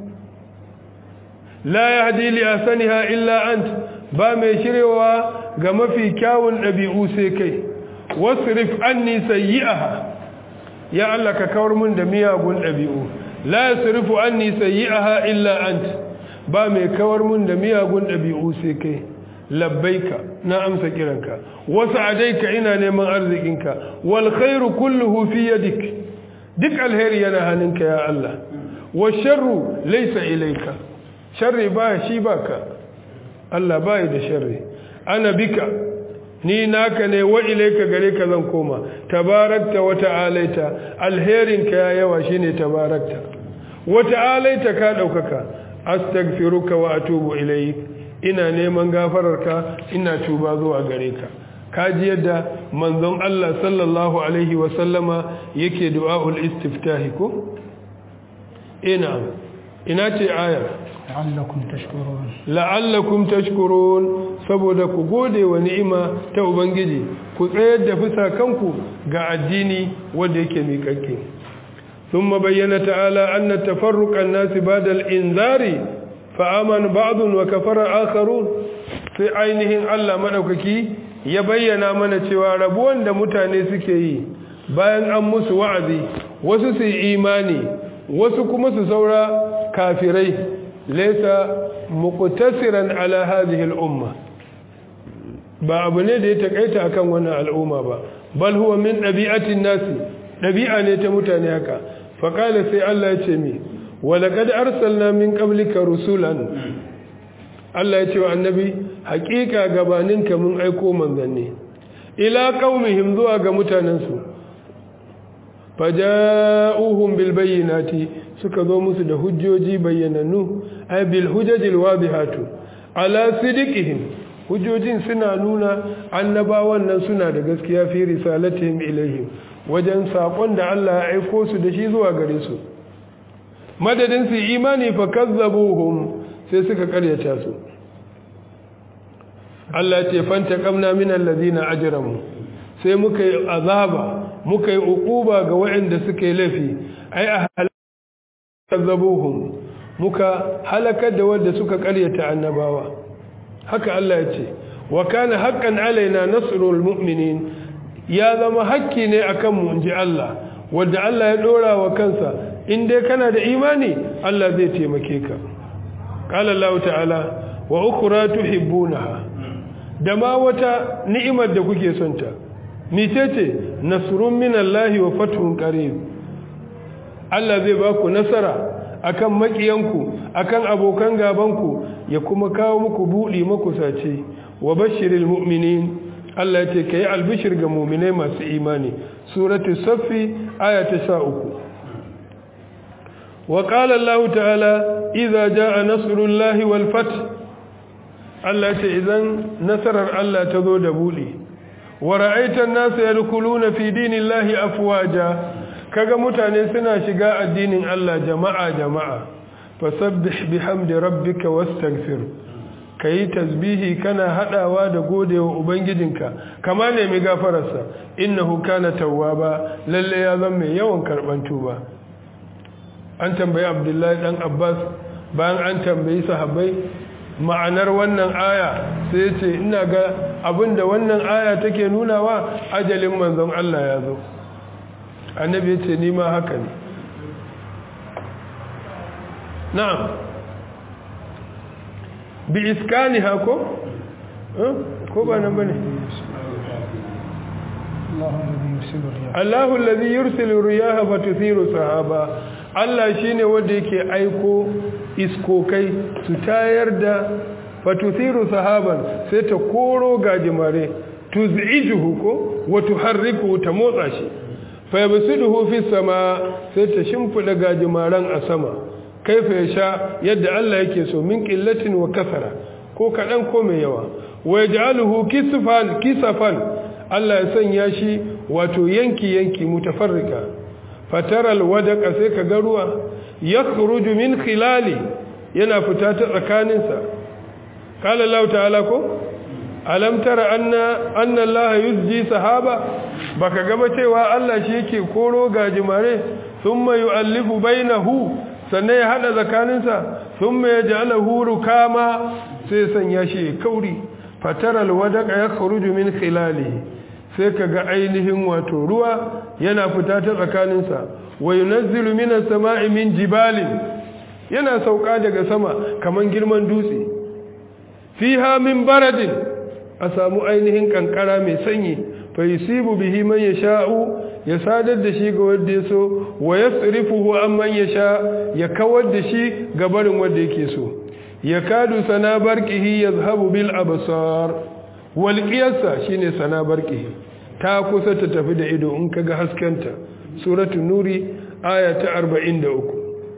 la yahdi li ahsaniha illa ant ba mai shiryawa ga mafi kyawun dabi'u sai kai wasrif anni sayyi'aha ya Allah ka kawar mun da miyagun dabi'u la yasrifu anni sayyi'aha illa ant ba mai kawar mun da miyagun dabi'u sai kai labbaika na amsa kiranka wasu adaika ina neman arzikinka wal khairu kulluhu fi yadik duk alheri yana hannunka ya Allah wa sharru laysa ilayka sharri ba shi baka Allah bai da sharri ana bika ni naka ne wa ilayka gare ka zan koma tabarakta wa ta'alaita alherinka ya yawa shine tabarakta wa ta'alaita ka daukaka astaghfiruka wa atubu ilayk ina neman gafararka ina tuba zuwa gare ka kaji yadda manzon Allah sallallahu alaihi wa sallama yake du'aul istiftahi ko ina ina ce aya
la'allakum tashkurun
la'allakum tashkurun saboda ku gode wa ni'ima ta ubangiji ku tsayar da fusakanku ga addini wanda yake miƙaƙƙe ثم بين تعالى أن تفرق الناس بعد الإنذار فآمن بعض وكفر آخرون في ainihin Allah madaukaki ya bayyana mana cewa rabuwan da mutane suke yi bayan an musu wa'azi wasu su imani wasu kuma su saura kafirai laysa muqtasiran ala hadhihi al-umma ba abu ne da ya takaita akan wannan al'umma ba bal huwa min dabi'atin nasi dabi'a ne ta mutane haka fa qala sai Allah ya ce mi ولقد أرسلنا من قبلك رسولا Allah ya ce wa annabi haƙiƙa gabaninka mun aiko manzanni ila qaumihim zuwa ga mutanensu faja'uhum bil bayyinati suka zo musu da hujjoji bayyanannu ay bil hujajil wadihatu ala sidiqihim hujjojin suna nuna annabawan nan suna da gaskiya fi risalatihim ilaihim wajen sakon da Allah ya aiko su da shi zuwa gare su madadin su imani fa kazzabuhum sai suka karyata su Allah ce fanta kamna min allazina ajramu sai muka yi azaba muka yi uquba ga waɗanda suka yi laifi ai a kazzabuhum muka halakar da wanda suka karyata annabawa haka Allah ya ce wa kana haqqan alaina nasrul mu'minin ya zama hakki ne akan mu inji Allah wanda Allah ya dora wa kansa in dai kana da imani Allah zai taimake ka qala Allah ta'ala wa ukhra tuhibbunaha da ma wata ni'imar da kuke son ta mitece nasrun minallahi wa fathun qarib Allah zai ba ku nasara akan makiyanku akan abokan gabanku ya kuma kawo muku budi makusace wa bashiril mu'minin Allah ya ce kai albishir ga mu'minai masu imani suratul saffi aya ta 13 wa qala Allah ta'ala idza jaa nasrullahi wal fath Allah ce idan nasarar Allah ta zo da buɗe wa ra'aitan nasu yadkhuluna fi dinillahi afwaja kaga mutane suna shiga addinin Allah jama'a jama'a fasabbih bihamdi rabbika wastaghfir kai tasbihi kana hadawa da godewa ubangijinka kama ne mai gafararsa innahu kana tawwaba lalle ya zama mai yawan karban tuba an tambayi Abdullahi dan Abbas bayan an tambayi sahabbai ma'anar wannan aya sai ce ina ga abinda wannan aya take nunawa ajalin manzon Allah ya zo annabi ya ce nima haka ne na'am bi iskani hako ko ba nan bane Allahu allazi yursilu riyaha fatuthiru sahaba Allah shine wanda yake aiko iskokai su tayar da fatuthiru sahaban sai ta koro gajimare tuz'ijuhu ko wa tuharriku ta motsa shi fa yabsuduhu fi sama sai ta shimfida gajimaran a sama kaifa yasha yadda Allah yake so min qillatin wa kasara ko kadan ko mai yawa wa yaj'aluhu kisfan kisafan Allah ya sanya shi wato yanki yanki mutafarrika fataral wadaka sai ka ga ruwa yakhruju min khilali yana fita ta tsakaninsa qala Allah ta'ala ko alam tara anna anna Allah yuzji sahaba baka ga ba cewa Allah shi yake koro gajimare thumma yu'allifu bainahu sannan ya hada tsakaninsa thumma yaj'aluhu rukama sai sanya shi kauri fataral wadaka yakhruju min khilalihi sai ka ga ainihin wato ruwa yana fita ta tsakaninsa wa yunazzilu minas sama'i min jibalin yana sauka daga sama kaman girman dutse fiha min baradin a samu ainihin kankara mai sanyi fa yusibu bihi man yasha'u ya sadar da shi ga wanda yaso wa yasrifuhu amman yasha ya kawar da shi ga barin wanda yake so yakadu sana barqihi yazhabu bil absar walƙiyarsa shi ne sana barƙi ta kusa ta tafi da ido in kaga haskenta suratu nuri aya ta 43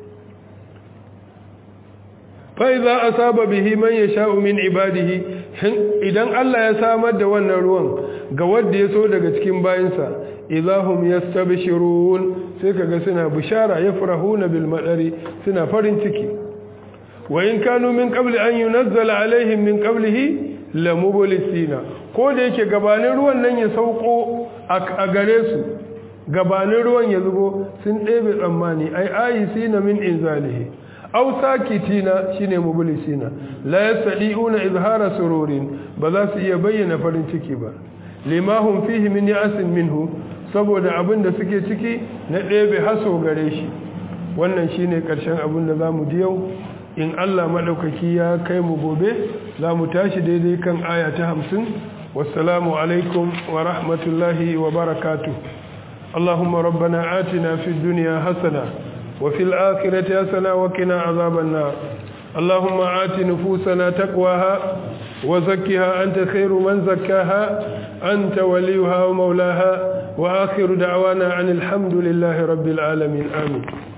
fa'iza a saba bihi man ya sha'u min ibadihi idan Allah ya samar da wannan ruwan ga wadda ya so daga cikin bayansa idahum yastabshirun sai kaga suna bishara yafrahuna bil madari suna farin ciki wa in kanu min qabli an yunazzala alaihim min qablihi lamubulisina ko da yake gabanin ruwan nan ya sauko a gare su gabanin ruwan ya zubo sun ɗebe tsammani ai ayisina min inzalihi aw sakitina shine mubulisina la yastadi'una izhara sururin ba za su iya bayyana farin ciki ba limahum fihi min ya'sin minhu saboda abin da suke ciki na ɗebe haso gare shi wannan shine ƙarshen abin da zamu ji yau in Allah maɗaukaki ya kai mu gobe za mu tashi daidai kan aya ta hamsin wassalamu alaikum wa rahmatullahi wa barakatu Allahumma rabbana atina fi duniya hasana wa fil akhirati hasana wa qina azaban nar Allahumma ati nufusana taqwaha wa zakkiha anta khairu man zakkaha anta waliyuha wa maulaha wa akhiru da'wana anil hamdulillahi rabbil alamin amin